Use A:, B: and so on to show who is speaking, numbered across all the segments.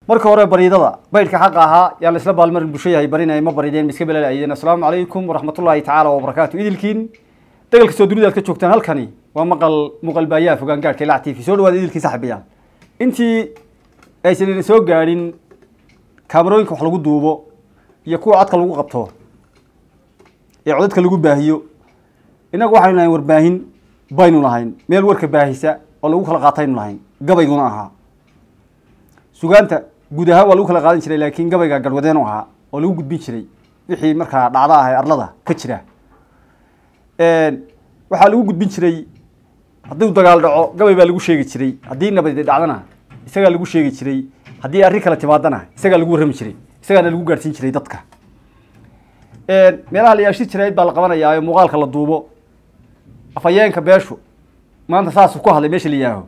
A: marka hore bariidada baydhka xaqa ahaa yaa la isla baalmarin bulsho yahay barinay ma barideen ma iska belaalayeen assalaamu calaykum waraxmatullaahi tacaala wabarakaatu idilkiin dagal kastoo dunida aad ka joogtaan halkani waa maqal muqalbaayaha fogaan gaadhka ilac t v soo dhawaada idilkii saxbiyaan intii aysan idin soo gaadhin kaamarooyinka wax lagu duubo iyo kuwa codka lagu qabto ee codadka lagu baahiyo innagu waxaynu lahayn warbaahin baynu lahayn meel warka baahisa oo lagu kala qaataynu lahayn gabayguna ahaa sugaanta guud ahaan waa lagu kala qaadan jiray laakiin gabayga garhwadeen u ahaa oo lagu gudbin jiray wixii markaa dhacdo ah ee arlada ka jira waxaa lagu gudbin jiray hadduu dagaal dhaco gabay baa lagu sheegi jiray haddii nabadi dhacdana isagaa lagu sheegi jiray haddii arrin kale timaadana isagaa lagu warrami jiray isagaana lagu gaadhsiin jiray dadka meelaha la yaashir jirayd baa la qabanayaa ee muuqaalka la duubo afhayeenka beeshu maanta saasuu ku hadlay meesha la yihaaho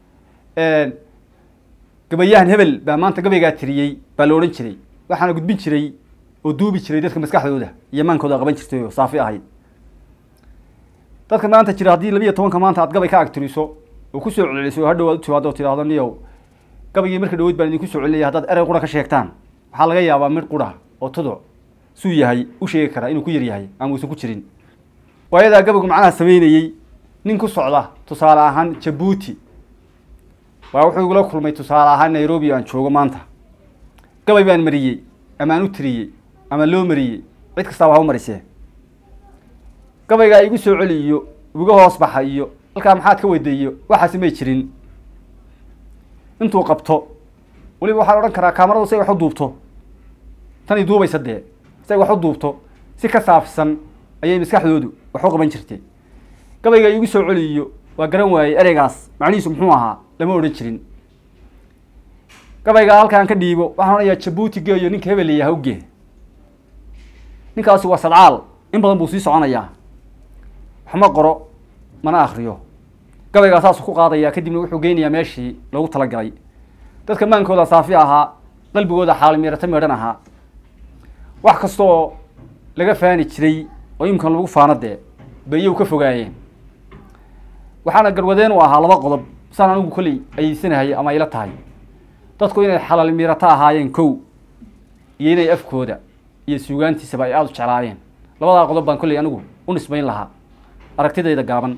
A: gabayahan hebel baa maanta gabaygaa tiriyey baa la odhan jiray waxaana gudbin jiray oo duubi jiray dadka maskaxdooda iyo maankooda qaban jirtay oo saafi ahayd dadka maanta jira haddii labiiyo tobanka maanta aad gabay ka agtiriso oo kusoo celceliso oo hadhow aad u timaado oo tidhaahdo niyow gabaygii marka dhaweyd baan idinku soo celinaya haddaad erey qura ka sheegtaan waxaa laga yaabaa mid qura oo tuduc suu yahay u sheegi karaa inuu ku yar yahay ama uusan ku jirin waayadaa gabaygu macnaha sameynayey nin ku socda tusaale ahaan jabuuti waa wuxuu igula kulmay tusaale ahaan nairobi aan joogo maanta gabay baan mariyey ama aan u tiriyey ama loo mariyey cid kastaaba ha u marisee gabaygaa igu soo celi iyo iga hoos baxa iyo halkaa maxaad ka weydeeyo waxaasi may jirin intuu qabto weliba waxaan odhan karaa kaamaradu si ay wax u duubto tani duubaysa dee si ay wax u duubto si ka saafsan ayay maskaxdoodu wax u qaban jirtay gabayga igu soo celi iyo waa garan waayey ereygaas macnihiisu muxuu ahaa lama odhan jirin gabaygaa halkaan ka dhiibo waxaan odhanayaa jabuuti geeyo ninka hebel layaha u gee ninkaasi waa sadcaal in badan buu sii soconayaa waxma qoro mana akriyo gabaygaa saasuu ku qaadayaa kadibna wuxuu geynayaa meeshii loogu talagalay dadka maankooda saafi ahaa qalbigooda xaalimiirata meedhan ahaa wax kastaoo laga faani jiray oo imkan lagu faano dee bayow ka fogaayeen waxaana garwadeen u ahaa laba qodob saan anigu kolley ayeysanahay ama ayla tahay dadku inay xalaal miirato ahaayeen kow iyo inay afkooda iyo suugaantiisaba ay aada u jeclaayeen labadaa qodob baan kolley anigu u nisbayn lahaa aragtidayda gaaban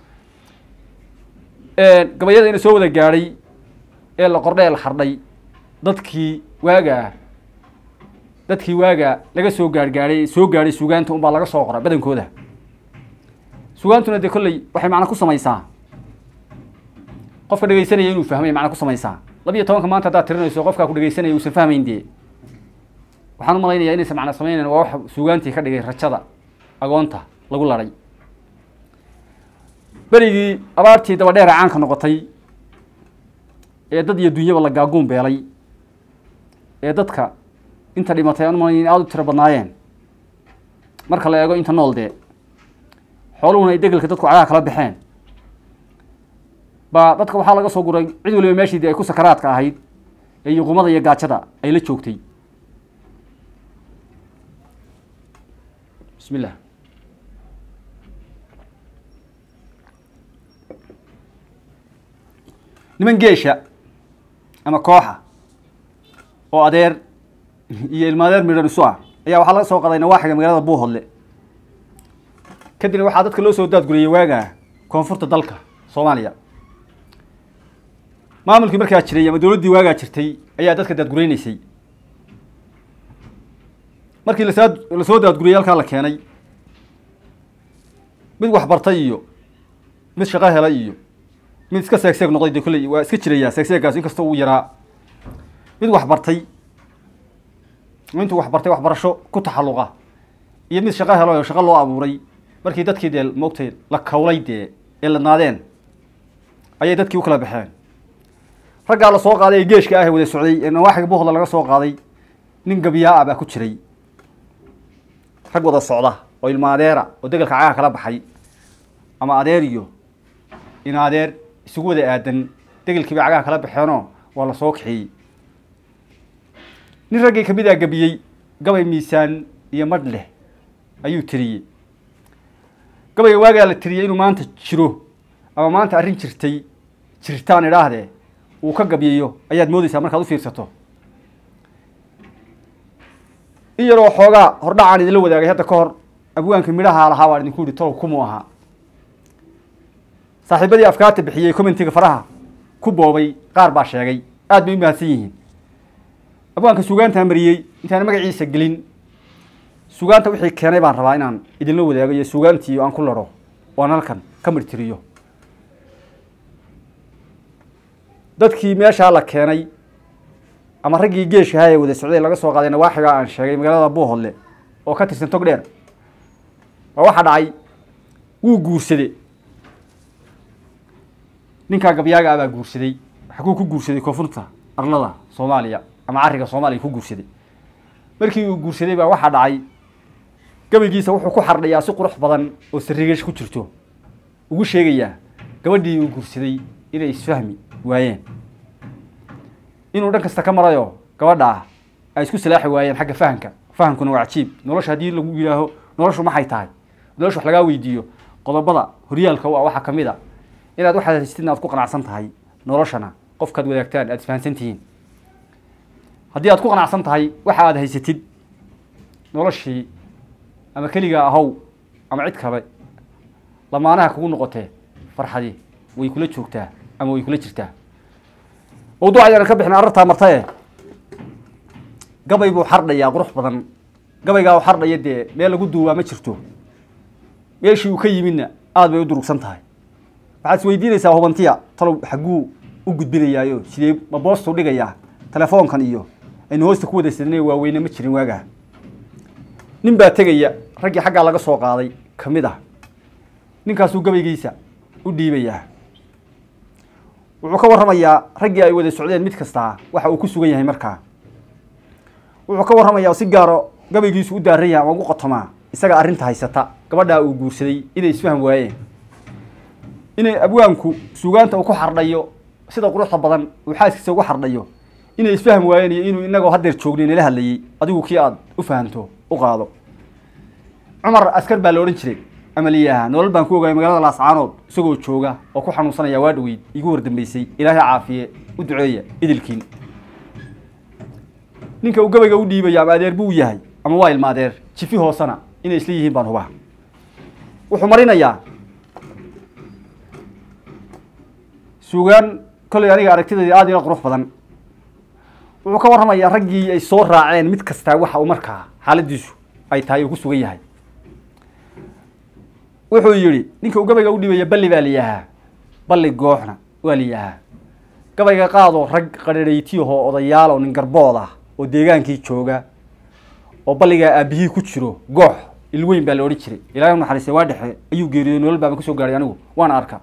A: gabayada ina soo wada gaadhay ee la qordhe la xardhay dadkii waagaa dadkii waagaa laga soo gaarhgaadhay soo gaadhay suugaanta unbaa laga soo qora badankooda sugaantuna dee kolley waxay macna ku samaysaa qofka dhegeysanaya inuu fahmay macna ku samaysaa labiiyo tobanka maanta haddaad tirinayso qofkaa ku dhegeysanaya uusan fahmayn dee waxaan u malaynayaa inaysan macna samaynayn waa wax suugaantii ka dhigay rajada agoonta lagu laday berigii abaartii dabadheera caanka noqotay ee dad iyo dunyaba la gaaguun beelay ee dadka inta dhimatay aan umalayn in aada u tiro badnaayeen marka la eego inta nool dee xooluhuna ay degelka dadku cagaha kala baxeen baa dadka waxaa laga soo guray cid waliba meeshii dee ay ku sakaraadka ahayd ee yuqumada iyo gaajada ay la joogtay bismi llah niman geesha ama kooxa oo adeer iyo ilma adeer midhan isu ah ayaa waxaa laga soo qaday nawaaxiga magaalada buuhodle kadibna waxaa dadka loo soo daadguriyey waagaa koonfurta dalka soomaaliya maamulkii markaa jiray ama dowladdii waagaa jirtay ayaa dadka daadgureyneysay markii lasaa lasoo daadguriyey halkaa la keenay mid waxbartay iyo mid shaqo helay iyo mid iska seegseeg noqday de kolley waa iska jirayaa seegseeggaas inkasta uu yaraa mid waxbartay intuu waxbartay waxbarasho ku taxalluqa iyo mid shaqo helo oo shaqo loo abuuray markii dadkii dee moogtay la kawlay dee ee ladnaadeen ayay dadkii u kala baxeen raggaa la soo qaaday ee geeshka ah wada socday ee nawaaxiga buuhda laga soo qaaday nin gabiyaa ah baa ku jiray rag wada socda oo ilma adeera oo degelka cagaha kala baxay ama adeer iyo in adeer isugu wada aadan degelkii bay cagaha kala baxeenoo waa la soo kaxeeyey nin raggii kamid a gabiyey gabay miisaan iyo madh leh ayuu tiriyey gabayga waagaa la tiriyey inuu maanta jiro ama maanta arrin jirtay jirtaan idhaahdee uu ka gabyayo ayaad moodeysaa markaad u fiirsato in yaroo xoogaa hordhacaan idinla wadaagay hadda ka hor abwaanka midhaha lahaa baan idinku yihi tolow kumuu ahaa saaxiibadii afkaarta bixiyey commentiga faraha ku boobay qaar baa sheegay aad bay u mahadsan yihiin abwaanka sugaantaa mariyey intaan magaciisa gelin sugaanta wixii keenay baan rabaa inaan idinla wadaago iyo sugaantii aan ku laro oo aan halkan ka mirtiriyo dadkii meeshaa la keenay ama raggii geeshka ahaa ee wada socday laga soo qaaday nawaaxiga aan sheegay magaalada buuhodle oo ka tirsan tog dheer waa waxaa dhacay wuu guursaday ninkaa gabyaaga ah baa guursaday xaguu ku guursaday koonfurta arlada soomaaliya ama cariga soomaaliya ku guursaday markii uu guursaday baa waxaa dhacay gabaygiisa wuxuu ku xardhayaa si qurux badan oo sarigesh ku jirto ugu sheegayaa gabadhii uu guursaday inay isfahmi waayeen inuu dhan kasta ka marayo gabadha ah ay isku salaaxi waayeen xagga fahamka fahamkuna waa cajiib nolosha haddii lagu yidhaaho noloshu maxay tahay nolosha wax lagaa weydiiyo qodobada horyaalka u ah waxaa kamid a inaad waxaad haystid aad ku qanacsan tahay noloshana qofkaad wadaagtaan aad isfahansan tihiin haddii aad ku qanacsan tahay waxa aad haysatid noloshii ama keligaa ahow ama cid kale lamaanaha kugu noqotee farxadii way kula joogtaa ama way kula jirtaa mawduuc ayaanan ka bixin arartaa martae gabay buu xardhayaa qurux badan gabaygaa u xardhaya dee meel lagu duubaa ma jirto meeshii uu ka yimidna aada bay u durugsan tahay waxaad is weydiinaysaa hubantiya talow xagguu u gudbinayaayo sidee ma boostuu dhigayaa telefoonkan iyo aynu hoosta ku wadaysanay waaweyne ma jirin waagaa nin baa tegaya raggii xaggaa laga soo qaaday ka mid ah ninkaasuu gabaygiisa u dhiibayaa wuxuu ka warramayaa raggii ay wada socdeen mid kastaa waxa uu ku sugan yahay markaa wuxuu ka warramayaa si gaaro gabaygiisu u daaran yahay ama ugu qotomaa isaga arrinta haysata gabadhaa uu guursaday inay isfaham waayeen inay abwaanku sugaanta uu ku xardhayo sida quruxda badan uu xaaskiisa ugu xardhayo inay isfaham waayeen iyo inuu inagoo haddeer joognay nala hadlayey adigu kii aada u fahamto u qaado cumar askar baa la odhan jiray amaliyaha nolol baan ku ogaayay magaalada laascaanood isagoo jooga oo ku xanuunsanaya waa dhaweyd igu wardambeysay ilaahay caafiye u duceeya idilkiin ninka uu gabayga u dhiibaya ama adeer buu yahay ama waa ilma adeer jifi hoosena inay isla yihiin baan hubaa wuxuu marinayaa sugaan kolley aniga aragtideedii aada ila qurux badan wuxuu ka warramayaa raggii ay soo raaceen mid kastaa waxa uu markaa xaaladiisu ay tahay uu ku sugan yahay wuxuu yidhi ninka uu gabayga u dhibaya balli baa layahaa balli gooxna waa layahaa gabayga qaadoo rag qadharhaytiyahoo odayaal oo nin garbood ah oo deegaankii jooga oo balligaa aabihii ku jiro goox ilweyn baa la odhan jiray ilaahay u naxariistay waa dhexe ayuu geeriyooy nolol baaba kusoo gaaray anigu waana arka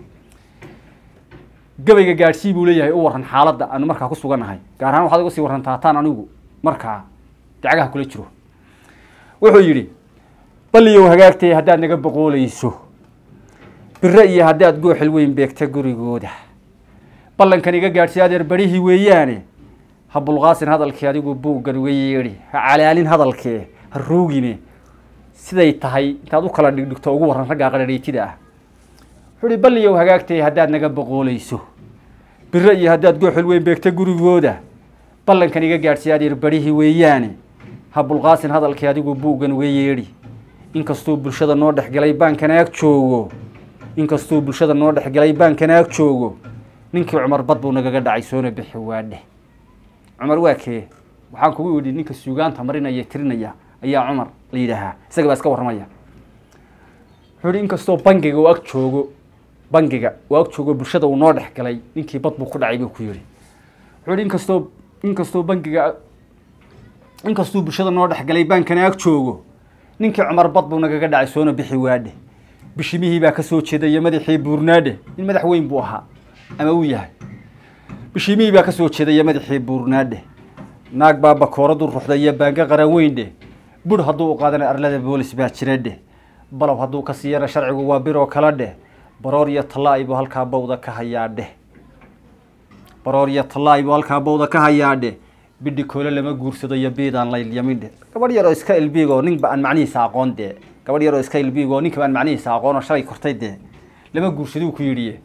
A: gabayga gaadhsii buu leeyahay u warran xaaladda aanu markaa ku sugannahay gaar ahaan waxaad uga sii warrantaa taan anigu markaa dacgaha kula jiro wuxuu yidhi balliyow hagaagtay haddaad naga boqoolayso bire iyo haddaad gooxil weyn beegta gurigooda ballankan iga gaadhsay adeer barihii weeyaane ha bulqaasin hadalkii adigu buuggan uga yeedhi ha calaalin hadalkee ha ruugine siday tahay intaad u kala dhigdhigto ugu warran raggaa qadhadhaytida ah wuxuu ihi balliyow hagaagtay haddaad naga boqoolayso bire iyo haddaad gooxil weyn beegta gurigooda ballankan iga gaadhsay adeer barihii weeyaane ha bulqaasin hadalkii adigu buuggan uga yeedhi inkastuu bulshada noo dhexgalay baankan ag joogo inkastuu bulshada noo dhexgalay baankan ag joogo ninkii cumar bad buu nagaga dhacay soona bixi waadheh cumar waa kee waxaan kugu idhi ninka suugaanta marinaya tirinaya ayaa cumar la yidhaahaa isaga baa iska warramaya wuxuu ihi inkastoo bangiga uu ag joogo bangiga uu ag joogo bulshada uu noo dhexgalay ninkii bad buu ku dhacay buu ku yidhi wuxuu ihi inkastoo inkastoo bangiga inkastuu bulshada noo dhexgalay baankana ag joogo ninkii cumar bad buu nagaga dhacay soona bixi waadhe bishimihii baa kasoo jeedaya madaxii buurnaadhe nin madax weyn buu ahaa ama uu yahay bishimihii baa kasoo jeedaya madaxii buurnaadhe naag baa bakooradu ruxda iyo baanga qaran weyn dheh bur hadduu u qaadana arlada boolis baa jira dheh balow hadduu ka siiyana sharcigu waa biroo kala dheh baroor iyo tallaa'i buu halkaa bawda ka hayaa dheh baroor iyo tallaa'i buu halkaa bawda ka hayaa dheh bidhi koole lama guursado iyo biidaan laylyamin dheh gabadh yaroo iska ilbiigoo ninba aan macnihiisa aqoon dee gabadh yaroo iska ilbiigoo ninkaba aan macnihiisa aqoon oo shalay kortay dee lama guursaduu ku yidhiye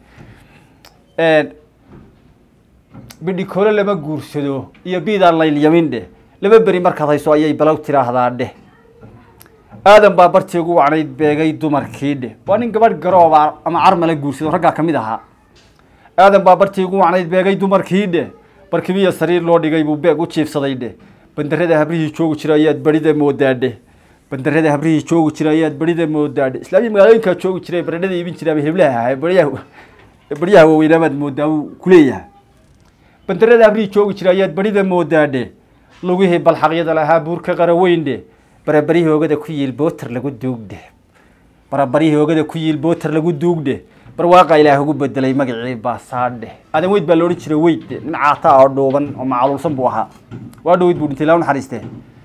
A: bidhi koole lama guursado iyo biidaan laylyamin dheh laba beri markaad hayso ayay balow tiraahdaa dheh aadan baa bartii ugu wacnayd beegay dumarkii dheh waa nin gabadh garooba ama carmala guursado raggaa ka mid ahaa aadan baa bartii ugu wacnayd beegay dumarkii dheh barkimiya sariir loo dhigay buu beeg u jiifsaday dheh bandarada habrihii joogi jira ayaad berida moodaa dheh bandarada habrihii joogi jira ayaad berida moodaa dheh islaamiya magaalooyinkaa joogi jiray baradhada iibin jiraaba heblaha ahaa baryaha baryaha waaweynaamaad moodaa uu kuleeyahay bandarada habrihii joogi jira ayaad berida moodaa dheh lugihii balxaqyada lahaa buurka qaraweyn dheh barabarihii oogada ku yiil booter lagu duugdhe barabarihii oogada ku yiil booter lagu duugdhe barwaaqa ilaah ugu bedelay magacii baasaadhe aadan weyd baa loodhan jiray weyd nin caata oo dhuuban oo macaluulsan buu ahaa waa dhoweyd buu dhintay laa naxariiste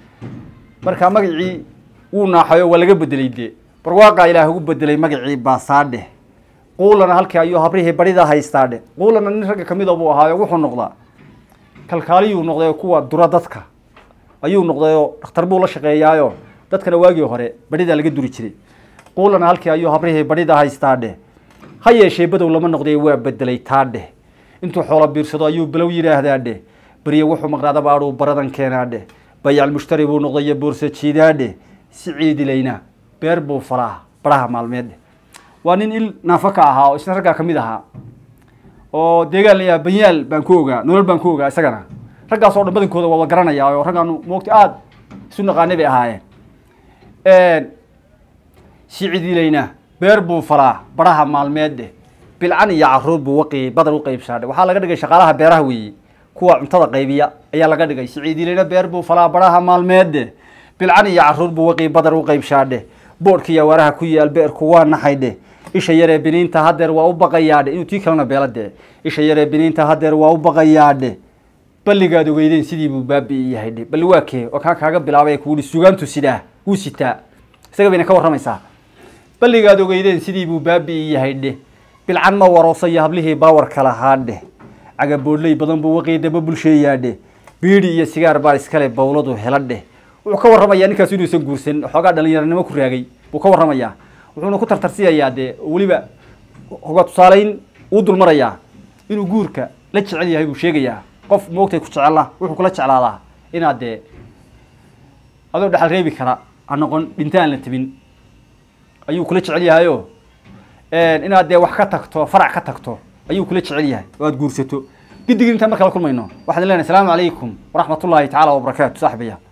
A: marka magacii wuu naaxayo waa laga bedelay dee barwaaqa ilaah ugu bedelay magacii baasaadhe quulana halkii ayuu habrihii barida haystaadhe quulana nin ragga kamida buu ahaayo wuxuu noqdaa kalkaaliyuu noqday kuwa dura dadka ayuu noqdayoo dhakhtar buu la shaqeeyaayo dadkana waagii hore badhidaa laga duri jiray quulana halkii ayuu habrihii badhida haystaa dheh ha yeeshee badow lama noqday waa bedelay taa dheh intuu xoolo biirsado ayuu balow yidhaahdaa dheh beriye wuxuu maqnaada baadhuu baradan keenaa dheh bayacal mushtari buu noqdayo boorsa jiidaa dheh si ciidilayna beer buu falaa baraha maalmeed dheh waa nin il naafo ka ahaa oo isna raggaa ka mid ahaa oo deegaan layaa banyaal baan ku ogaa nolol baan ku ogaa isagana raggaas oo dhan badankooda waa wada garanaya oo raggaanu moogta aada isu naqaanay bay ahaayeen sicidiilayna beer buu falaa baraha maalmeed dheh bilcan iyo caruur buu waqi badar u qaybsaadhe waxaa laga dhigay shaqaalaha beeraha weeye kuwa cuntada qaybiya ayaa laga dhigay siciidiilayna beer buu falaa baraha maalmeed dheh bilcan iyo caruur buu waqi badar u qaybshaadhe boodhkiiyo waaraha ku yaal beerku waa naxay dheh isha yaree biniinta hadeer waa u baqayaadhe inuu tii kalena beela dee isha yaree biniinta hadeer waa u baqayaadhe balligaad ogeydeen sidii buu baabi'i yahay dhe balli waa kee oo kaa kaaga bilaabay kuuhi sugaantu sidaa wuu sitaa isaga bayna ka warramaysaa balligaad ogeydeen sidii buu baabi'i yahay dheh bilcan ma waroosa iyo hablihii baawarka lahaa dheh cagaboodhley badan buu waqii daba bulsheeyaa dheh biidhi iyo sigaar baa iskale bawladu hela dheh wuxuu ka warramayaa ninkaas inuusan guursan xoogaa dhalinyaranimo ku raagay buu ka warramayaa wuxuuna ku tartarsiyayaa dee weliba hoga tusaaleyn uu dulmarayaa inuu guurka la jecel yahay buu sheegayaa qof moogtay ku jecela wuxuu kula jeclaadaa inaad dee adoo dhexal reebi kara ha noqon dhintaan la tebin ayuu kula jecel yahayo inaad dee wax ka tagto farac ka tagto ayuu kula jecel yahay oo aad guursato gidigii intaan marka la kulmayno waxaan leenahay asalaamu calaykum waraxmat ullaahi tacaala wabarakaatu saaxiibaya